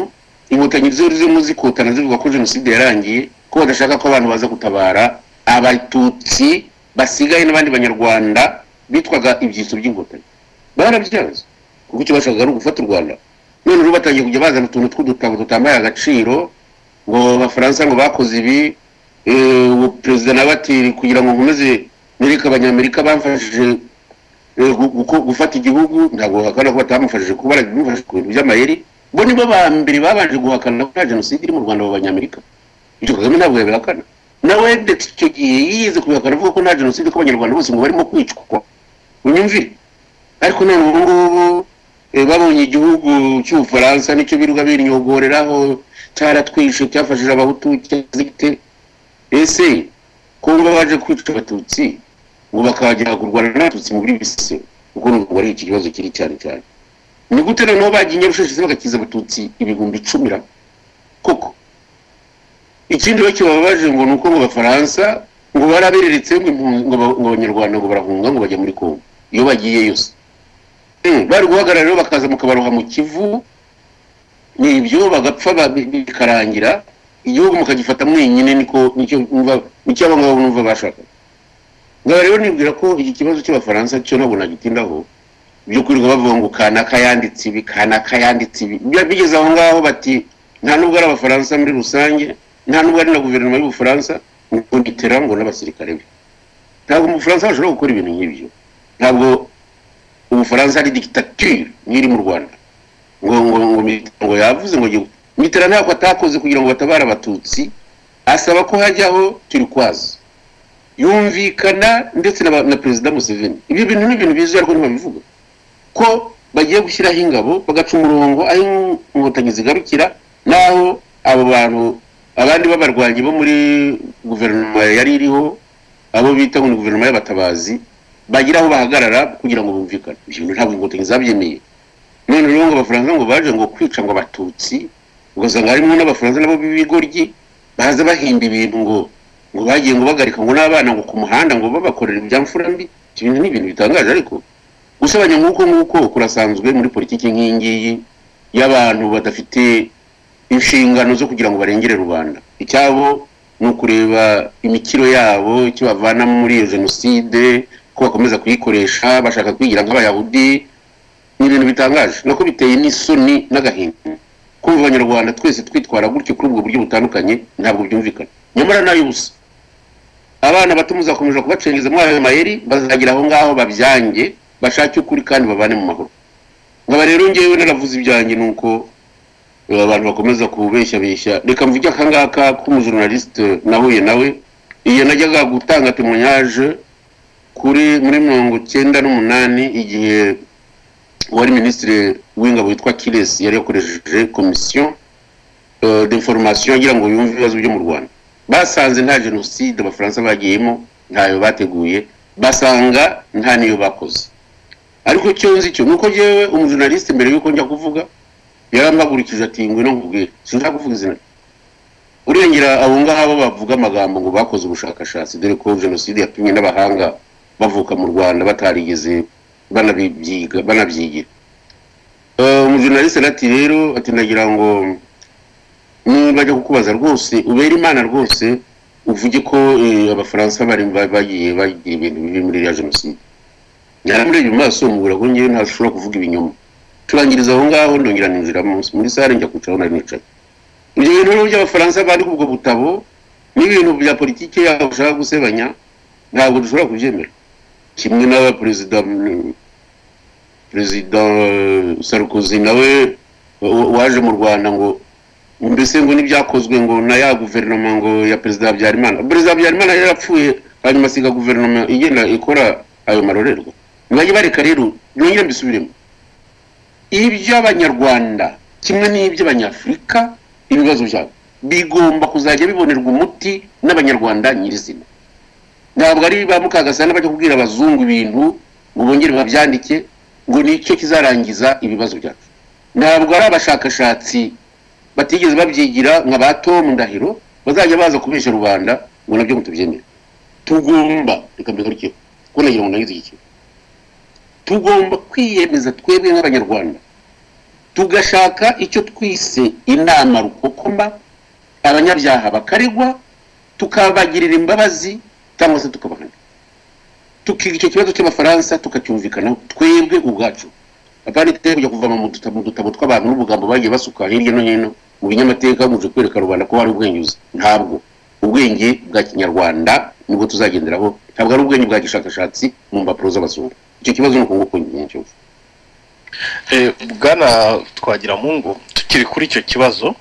inkotanyi zari zirimo zikotana zivuga ko jenoside yarangiye ko badashaka ko abantu baza gutabara abatutsi basigaye n'abandi banyarwanda bitwaga ibyitso by'inkotanyi barabyanze kuko icyo bashakaga ari ugufata u rwanda none ubu batangiye kujya bazana utuntu tw'udutabo tutambaye agaciro ngo abafaransa ngo bakoze ibi eh, ubu perezida nawe ati kugira ngo nkomeze nereke abanyamerika bamfashije Eh, gu- guko- gufata igihugu ntabwo bahakana ko batamufashije kuba baramufashije ku bintu by'amayeri bo nibo ba mbere babanje guhakana ko nta jenoside iri mu rwanda b'abanyamerika ibyo kagame ntabwo yabihakana nawe ndetse icyo gihe yigeze kubihakana avuga ko nta jenoside ko abanyarwanda bose ngo barimo kwicwa unyumvire ariko none ubu ngubu eh, babonye igihugu cy'ubufaransa nicyo birirwa binyogoreraho cyaratwishe cyafashije abahutu cyazigite ese kumva baje kwica abatutsi ngo bakajya kurwana n'abatutsi mu buri bise kuko n'ubwo ari iki kibazo kiri cyane cyane ni gute noneho bagiye nyarushashi bagakiza abatutsi ibihumbi icumi ra koko ikindi rero kibabaje ngo ni uko mu bafaransa ngo barabereretse ngo impunzi- ngo aba- ngo abanyarwanda ngo barahunga ngo bajya muri kongo iyo bagiye yose Eh, bari guhagarara rero bakaza mukabaroha mu kivu ni ibyo bagapfa ba- bikarangira igihugu mukagifata mwenyine niko nicyo numva nicyo abo ngabo numva bashaka ngaba rero nibwira ko iki kibazo cy'abafaransa cyo ntabwo nagitindaho byo kwirirwa bavuga ngo kanaka yanditse ibi kanaka yanditse ibi Bi- bigeze aho ngaho bati nta nubwo ari abafaransa muri rusange nta nubwo ari na guverinoma y'ubufaransa ngo nitera ngo n'abasirikare be ntabwo umufaransa bashobora gukora ibintu nk'ibyo ntabwo ubufaransa ari dictature nk'iri mu rwanda ngo ngo ngo Mitterrand ngo yavuze ngo gihugu mitera ntako atakoze kugira ngo batabare abatutsi asaba ko hajyaho turikwazi yumvikana ndetse na, ba- na perezida Museveni ibyo bintu ni ibintu bizwi ariko ntibabivuga ko bagiye gushyiraho ingabo bagaca umurongo aho in- inkotanyi zigarukira n'aho abo bantu abandi b'abarwanyi bo muri guverinoma yari iriho abo bita ngo ni guverinoma y'abatabazi bagira aho bahagarara kugira ngo bumvikane ibyo bintu ntabwo inkotanyi zabyemeye none rero ngo abafaransa ngo baje ngo kwica ngo abatutsi ugasanga harimo n'abafaransa nabo b'ibigoryi baza bahimba ibintu ngo ngo bagiye ngo bagarika ngo n'abana ngo ku muhanda ngo babakorera ibya mfura mbi ibyo bintu ni ibintu bitangaje ariko gusebanya nk'uko nguko kurasanzwe muri politiki nk'iyi ngiyi y'abantu badafite inshingano zo kugira ngo barengere rubanda icyabo ni ukureba imikiro yabo icyo bavana muri iyo jenoside ko bakomeza kuyikoresha bashaka kwigira nk'abayahudi ni ibintu bitangaje nako biteye n'isoni n'agahinda kuba abanyarwanda twese twitwara gutyo kuri ubwo buryo butandukanye ntabwo byumvikana nyamara nayo ubusa abana bato muzakomeje kubacengeza muri ayo mayeri bazagira aho ngaho babyange bashake ukuri kandi babane mu mahoro nkaba rero ngewe naravuze ibyanjye ni uko eh, abantu bakomeza kubeshyabeshya reka mvuge akangaka k'umujornalisite nahuye nawe iyo najyaga gutanga temoyaje kuri muri mirongo cyenda n'umunani igihe wari minisitiri w'ingabo witwa kiresi yari yakoresheje komisiyo eh, d'information agira ngo yumve ibibazo byo mu rwanda basanze nta jenoside abafaransa bagiyemo ntayo bateguye basanga nta niyo bakoze ariko icyo nzi cyo nuko njyewe umujurnaliste mbere yuko njya kuvuga yarampagurikije ati ngwino nkubwire sinshaka kuvuga izina rye urengera abo ngabo bavuga amagambo ngo bakoze ubushakashatsi dore ko jenoside yapimwe n'abahanga bavuka mu rwanda batarigeze banabibyiga banabyigira Eh, umujurnaliste ati rero ati ndagira ngo niba ajya kukubaza rwose ubera imana rwose uvuge ko eh, abafaransa bari ba- bagiye bagira ibintu bibi muri iriya jenoside nyaramurebe mu maso mubura ko ngewe ntashobora kuvuga ibinyoma turangiriza aho ngaho ndongera ninjira munsi muri sare njya kwicara aho nari nicaye ibyo bintu rero by'abafaransa bari kubwo butabo n'ibintu bya politiki yabo bashaka gusebanya ntabwo dushobora kubyemera kimwe n'abaperezida mm, perezida eh, Sarkozy nawe wa- waje mu rwanda ngo mbese ngo n'ibyakozwe ngo na ya guverinoma ngo ya perezida habyarimana perezida habyarimana yari yarapfuye hanyuma asiga guverinoma igenda ikora ayo marorerwa ntibajye bareka rero nongere mbisubiremo iby'abanyarwanda kimwe n'iby'abanyafurika ibibazo byabo bigomba kuzajya bibonerwa umuti n'abanyarwanda nyirizina ntabwo ari ba mukagasana bajya kubwira abazungu ibintu ngo bongere babyandike ngo nicyo kizarangiza ibibazo byacu ntabwo ari abashakashatsi batigeze babyigira nka ba Tom Ndahiro bazajya baza kubesha rubanda ngo nabyo mutubyemere tugomba reka mbigaruke kuko nagira ngo nagize iki kintu. tugomba kwiyemeza twebwe nk'abanyarwanda tugashaka icyo twise inama rukokoma abanyabyaha bakaregwa tukabagirira imbabazi cyangwa se tukabahana tukiga icyo kibazo cy'abafaransa tukacyumvikanaho twebwe ubwacu apaniteye kujya kuva mu dutabo mu dutabo tw'abantu n'ubugambo bagiye basuka hirya no hino mu binyamateka muje kwereka rubanda ko hari ubwenyuzi ntabwo ubwenge bwa kinyarwanda nibwo tuzagenderaho ntabwo ari ubwenge bwa gishakashatsi mu mpapuro z'abazungu icyo kibazo ni uko nguko nyine cyo Eh, bwana twagira mungu tukiri kuri icyo kibazo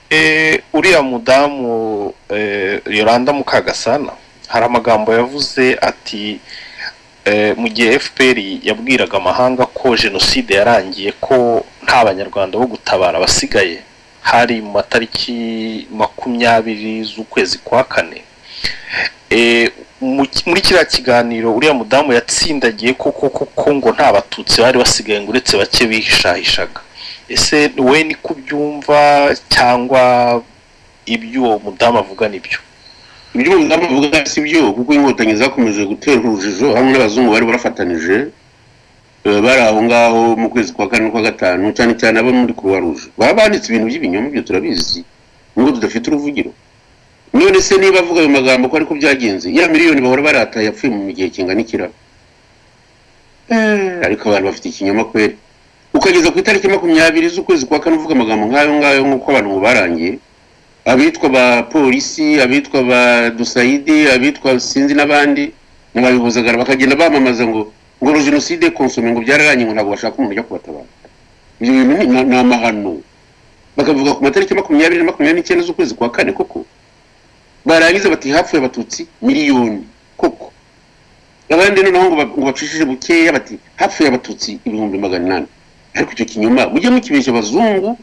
Eh, uriya mudamu eh, yolanda mukagasana hari amagambo yavuze ati eh, mu gihe fpr yabwiraga amahanga ko jenoside yarangiye ko nta banyarwanda bo gutabara basigaye hari mu matariki makumyabiri z'ukwezi kwa kane Eh, mu- muri kiriya kiganiro uriya mudamu yatsindagiye ko koko ko ngo nta batutsi bari basigaye ngo uretse bake bihishahishaga ese we niko ubyumva cyangwa ibyo uwo mudamu avuga nibyo ibyo umudamu avuga si byo kuko inkotanyi zakomeje gutera urujijo hamwe n'abazungu bari barafatanije eh, bari aho ngaho mu kwezi kwa kane n'ukwa gatanu cyane cyane abo muri kuruwa ruje baba banditse ibintu by'ibinyoma ibyo turabizi nubwo tudafite uruvugiro none se niba avuga ayo magambo ko ariko byagenze ya miliyoni bahora barataye yapfuye mu gihe kingana iki Eh, ariko abantu bafite ikinyoma kweri ukageza ku itariki makumyabiri z'ukwezi kwa kane uvuga amagambo nk'ayo ngayo nk'uko abantu ubu barangiye abitwa ba polisi abitwa ba dusayidi abitwa sinzi n'abandi ntibabibuzagara bakagenda bamamaza ngo ngo uru jenoside konsome ngo byararangiye ngo ntabwo bashaka umuntu ujya kubatabara ibyo bintu ni ni amahano bakavuga ku matariki makumyabiri na makumyabiri n'icyenda z'ukwezi kwa kane koko barangiza bati hapfuye abatutsi miliyoni koko abandi noneho ngo ba- ngo bacishije bukeya bati hapfuye abatutsi ibihumbi magana inani ariko icyo kinyoma mujye mukibeshya abazungu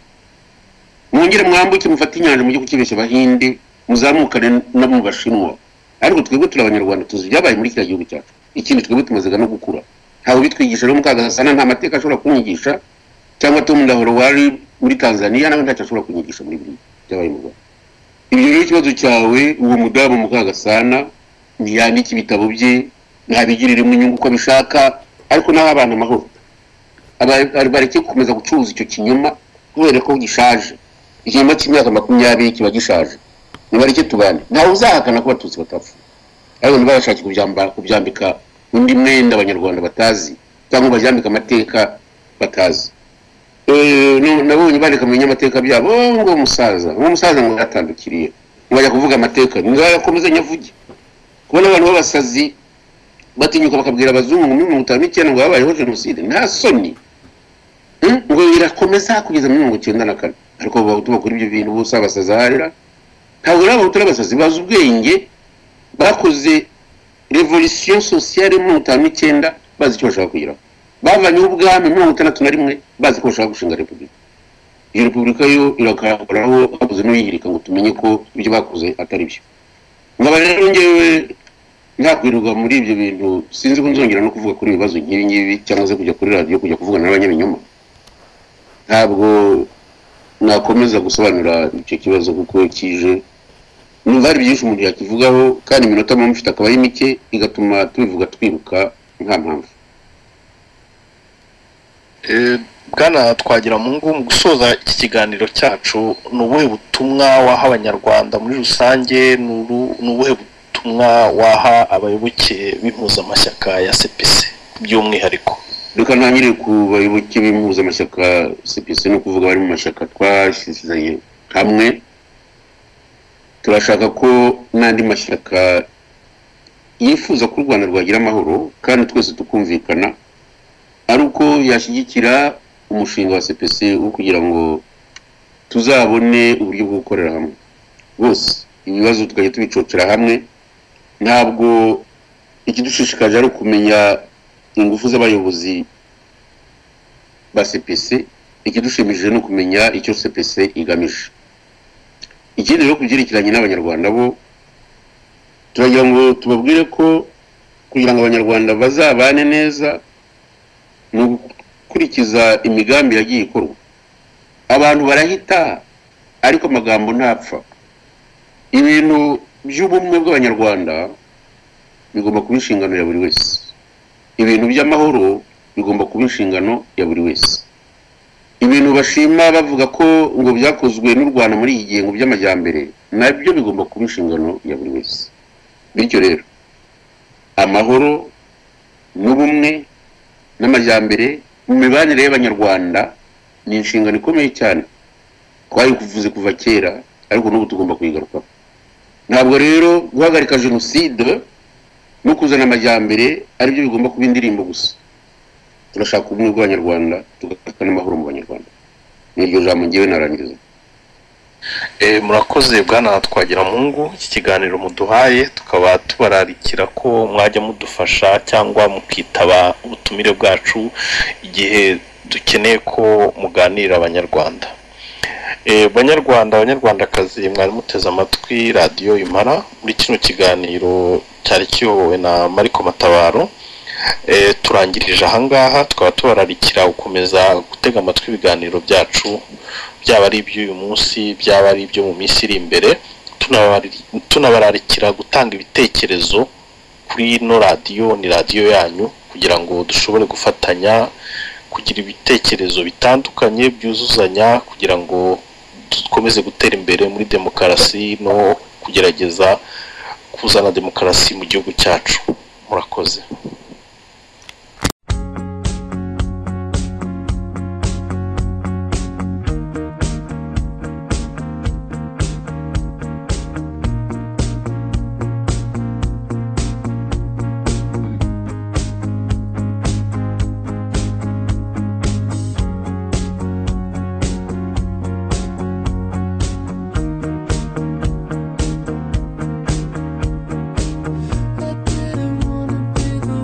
mwongere mwambuke mufate inyanja mujye kukibeshya abahinde muzamukane no mu bashinwa ariko twebwe turi abanyarwanda tuzi ibyabaye muri kiriya gihugu cyacu ikindi twebwe tumazega no gukura ntawe ubitwigisha rero mukagasana nta mateka ashobora kunyigisha cyangwa tom ndahoro wari muri tanzania nawe ntacyo ashobora kunyigisha muri biriya byabaye mu rwanda ibyo rero ikibazo cyawe uwo mudamu mukagasana ntiyandike ibitabo bye ntabigiririremo inyungu uko abishaka ariko naho abantu amahoro Aba- bareke gukomeza gucuruza icyo kinyoma kubera ko gishaje igihema cy'imyaka makumyabiri kiba gishaje nibareke tubane ntawe uzahakana ko abatutsi batapfuye ariko niba bashakira kubyambara kubyambika undi mwenda abanyarwanda batazi cyangwa baryambika amateka batazi Eh, nu- nabonye bandika mu binyamateka byabo "Oh, ngo umusaza ngo umusaza ngo yatandukiriye ntibajya kuvuga amateka ngakomeze nyavuge kubona abantu b'abasazi batinyuka bakabwira abazungu muri mirongo itanu n'icyenda ngo habayeho jenoside nta soni Hmm? ngo irakomeza kugeza muri mirongo icyenda na kane ariko abo bahutu bakora ibyo bintu bose abasazi aharira ntabwo rero abahutu n'abasazi bazi ubwenge bakoze revolisiyo sosiyale muri mirongo itanu n'icyenda bazi icyo bashaka kugeraho bavanyeho ubwami muri mirongo itandatu na rimwe bazi ko bashaka gushinga repubulika iyo repubulika yo irakahoraho habuze n'uyihirika ngo tumenye ko ibyo bakoze atari byo nkaba rero ngewe ntakwirirwa muri ibyo bintu sinzi ko nzongera no kuvuga kuri ibibazo nk'ibi ngibi cyangwa se kujya kuri radiyo kujya kuvugana n'abanyabinyoma ntabwo nakomeza gusobanura icyo kibazo kuko kije numva hari byinshi umuntu yakivugaho kandi iminota mba mufite akaba ari mike igatuma tubivuga twibuka nta mpamvu bwana twagira mu ngo mu gusoza iki kiganiro cyacu ni ubuhe butumwa waha abanyarwanda muri rusange ni uru- ni ubuhe butumwa waha abayoboke b'impuzamashyaka ya cpc by'umwihariko reka ntangire ku bayoboke b'impuzamashyaka cpc no kuvuga bari mu mashyaka twashyizanye hamwe turashaka ko n'andi mashyaka yifuza ko u rwanda rwagira amahoro kandi twese tukumvikana ari uko yashyigikira umushinga wa cpc wo kugira ngo tuzabone uburyo bwo gukorera hamwe bose ibibazo tukajya tubicocera hamwe ntabwo ikidushishikaje ari ukumenya ingufu z'abayobozi ba CPC ikidushimishije ni ukumenya icyo CPC igamije ikindi rero kubyerekeranye n'abanyarwanda bo turagira ngo tubabwire ko kugira ngo abanyarwanda bazabane neza ni ugukurikiza imigambi yagiye ikorwa abantu barahita ariko amagambo ntapfa ibintu by'ubumwe bw'abanyarwanda bigomba kuba inshingano ya buri wese ibintu by'amahoro bigomba kuba inshingano ya buri wese ibintu bashima bavuga ko ngo byakozwe n'u rwanda muri iyi gihe ngo by'amajyambere nabyo bigomba kuba inshingano ya buri wese bityo rero amahoro n'ubumwe n'amajyambere mu mibanire y'abanyarwanda ni inshingano ikomeye cyane twayikuvuze kuva kera ariko n'ubu tugomba kuyigarukaho ntabwo rero guhagarika jenoside no kuzana amajyambere aribyo bigomba kuba indirimbo gusa turashaka ubumwe bw'abanyarwanda tugashaka n'amahoro mu banyarwanda ni iryo jambo ngewe narangiriza Eh, murakoze bwana twagira mu ngo iki kiganiro muduhaye tukaba tubararikira ko mwajya mudufasha cyangwa mukitaba ubutumire bwacu igihe dukeneye ko muganira abanyarwanda Eh, banyarwanda abanyarwandakazi mwari muteze amatwi radiyo impara muri kino kiganiro cyari kiyobowe na mariko matabaro Eh, turangirije ahangaha tukaba tubararikira gukomeza gutega amatwi ibiganiro byacu byaba ari iby'uyu munsi byaba ari ibyo mu minsi iri imbere tunabari- tunabararikira gutanga ibitekerezo kuri ino radiyo ni radiyo yanyu kugira ngo dushobore gufatanya kugira ibitekerezo bitandukanye byuzuzanya kugira ngo dukomeze gutera imbere muri demokarasi no kugerageza kuzana demokarasi mu gihugu cyacu murakoze I didn't wanna be the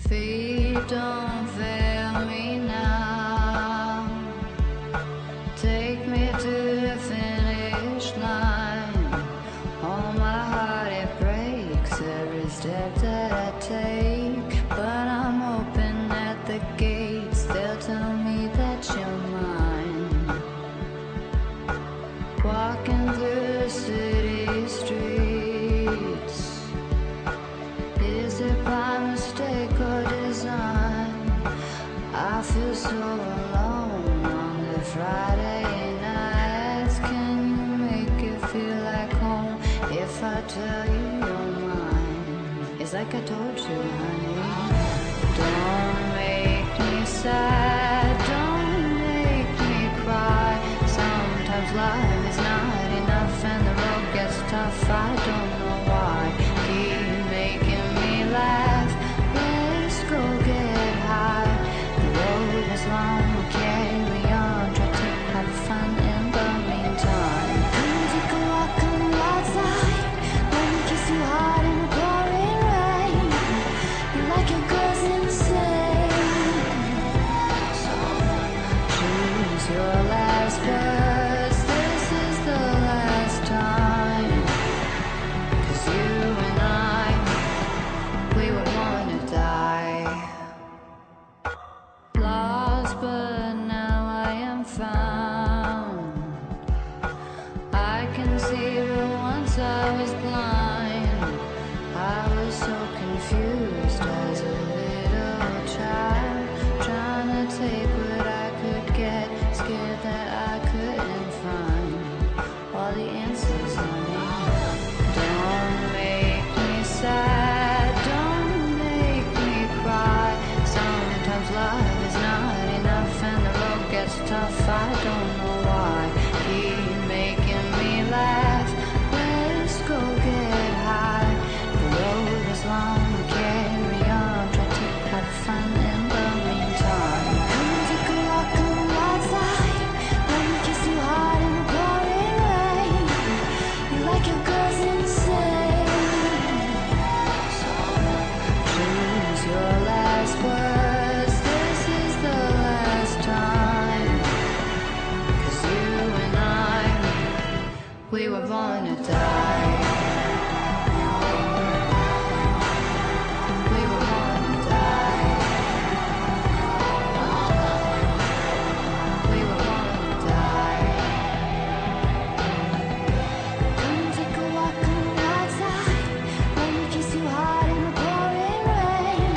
don't fail me now. Take me to the finish line. All my heart it breaks every step that I take. But I'm open at the gates, they'll tell me that you're mine. Walking through the city streets. Is it by mistake or design? I feel so alone on the Friday nights. Can you make it feel like home if I tell you you're mine? It's like I told you, honey. Don't make me sad. Don't make me cry. Sometimes life is not enough and the road gets tough. I don't know why. Keep making me laugh. Let's go get high. The road is long, we'll carry on. Try to have fun in the meantime. Come and take a walk, come outside. Let me kiss you hard in the pouring rain. You like your girls insane. Choose your last words. This is the last time. 'Cause you and I, we were born to die. Lost, but now I am found. I can see that once I was blind. I was so confused as a little child, trying to take what I could get, scared that I couldn't find all the answers I need. Don't make me sad, don't make me cry. Sometimes love is not enough and the road gets tough. I don't know why. Keep making me laugh. Let's go get high. The road is long, we'll carry on. Try to have fun in the meantime. Come and take a walk, come outside. Let me kiss you hard in the pouring rain. You like your girls insane. Choose your last words. This is the last time. 'Cause you and I, we were born to die. We were born to die. We were born to die. Come and take a walk, come outside. Let me kiss you hard in the pouring rain.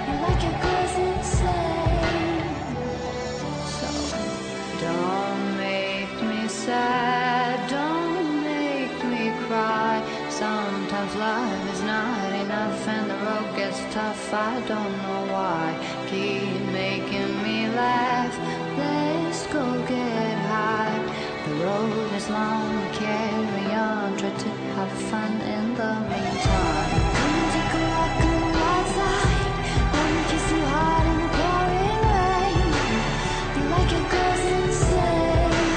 You like your girls insane. So don't make me sad, don't make me cry. Sometimes love is not enough and the road gets tough. I don't know why. Keep making me laugh. Let's go get high. The road is long, we'll carry on. Try to have fun in the meantime. Come and take a walk, come outside. Let me kiss you hard in the pouring rain. You like your girls insane.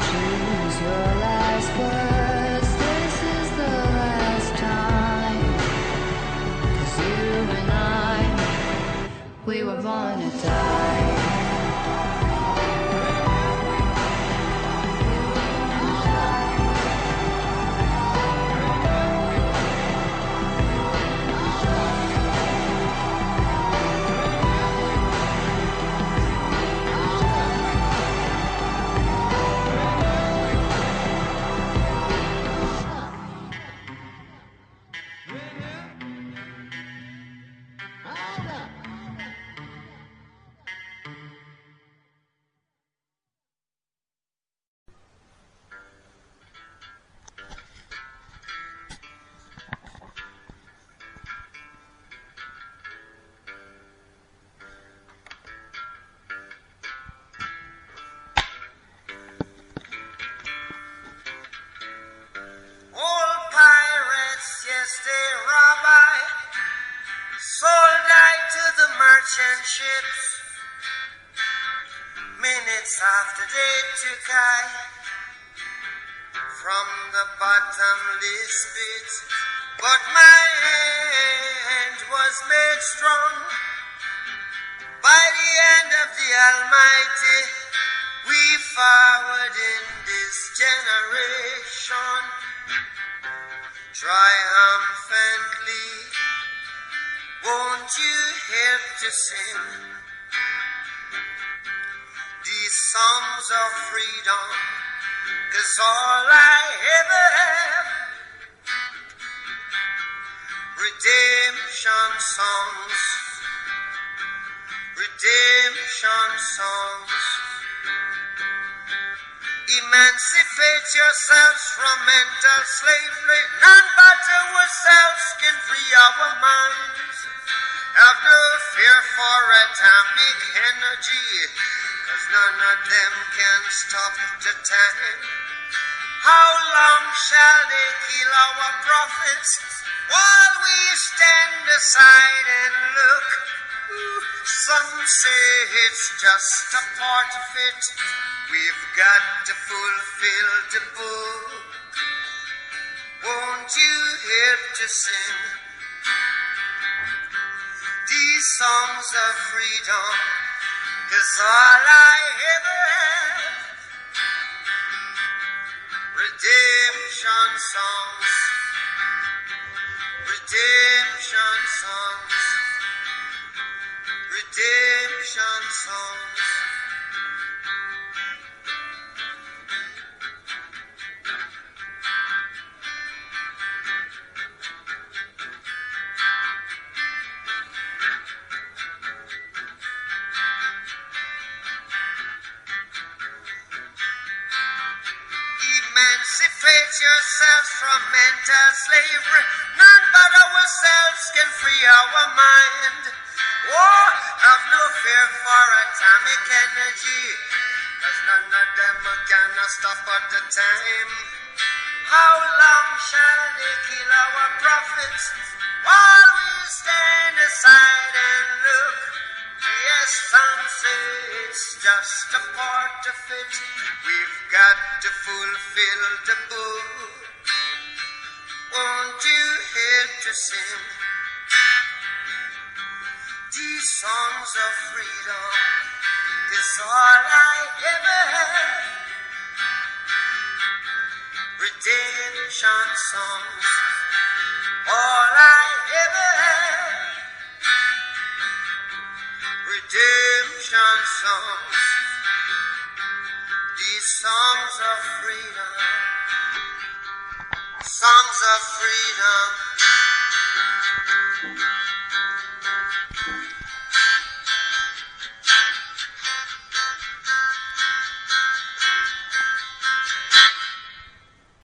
Choose your last words. This is the last time. 'Cause you and I, we were born to die. Old pirates, yes, they rob I. Sold I to the merchant ships. Minutes after they took I from the bottomless pit. But my hand was made strong by the hand of the Almighty. We forward in this generation triumphantly. Won't you help to sing these songs of freedom? Cause all I ever have Redemption songs. Redemption songs. Emancipate yourselves from mental slavery. None but ourselves can free our minds. Have no fear for atomic energy. Cause none of them can stop the time. How long shall they kill our prophets while we stand aside and look? Some say it's just a part of it. We've got to fulfill the book. Won't you help to sing these songs of freedom? Cause all I ever have Redemption songs. Redemption songs. Redemption songs. Emancipate yourselves from mental slavery. None but ourselves can free our mind. War, have no fear for atomic energy. Cause none of them are gonna stop at the time. How long shall they kill our prophets while we stand aside and look? Yes, some say it's just a part of it. We've got to fulfill the book. Won't you help to sing these songs of freedom? Is all I ever have. Redemption songs, all I ever have. Redemption songs, these songs of freedom, songs of freedom,